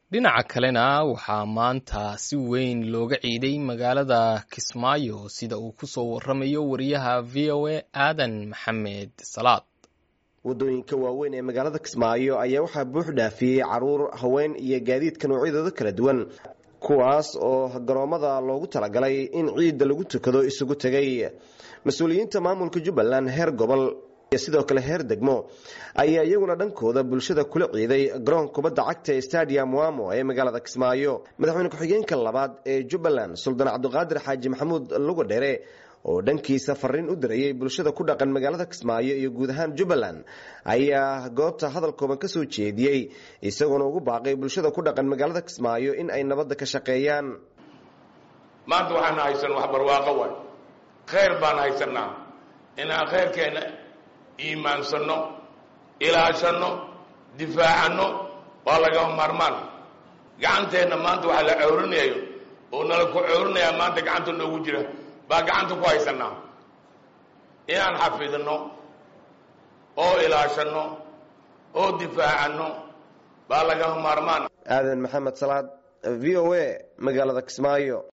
dhinaca kalena waxaa maanta si weyn looga ciiday magaalada kismaayo sida uu ku soo waramayo wariyaha v o a aadan maxamed salaad waddooyinka waaweyn ee magaalada kismaayo ayaa waxaa buux dhaafiyey caruur haween iyo gaadiidka noocyadooda kala duwan kuwaas oo garoommada loogu talagalay in ciidda lagu tukado isugu tegay mas-uuliyiinta maamulka jubbaland heer gobol iyo sidoo kale heer degmo ayaa iyaguna dhankooda bulshada kula ciiday garoonka kubadda cagta ee stadium wamo ee magaalada kismaayo madaxweyne ku-xigeenka labaad ee jubbaland suldaan cabdiqaadir xaaji maxamuud lugadhere oo dhankiisa fariin u dirayay bulshada ku dhaqan magaalada kismaayo iyo guud ahaan jubbaland ayaa goobta hadal kooban ka soo jeediyey isagoona ugu baaqay bulshada ku dhaqan magaalada kismaayo in ay nabadda ka shaqeeyaan maanta waxaan haysan wax barwaaqo waay khayr baan haysanaa inaan khayrkeenna iimaansanno ilaashanno difaacanno waa lagama maarmaan gacanteenna maanta waxa la cowrinayo oo nala ku cowrinayaa maanta gacanta noogu jira baa gacanta ku haysanaa inaan xafidno oo ilaashanno oo difaacanno baa lagama maarmaan aadan maxamed salaad v o a magaalada kismaayo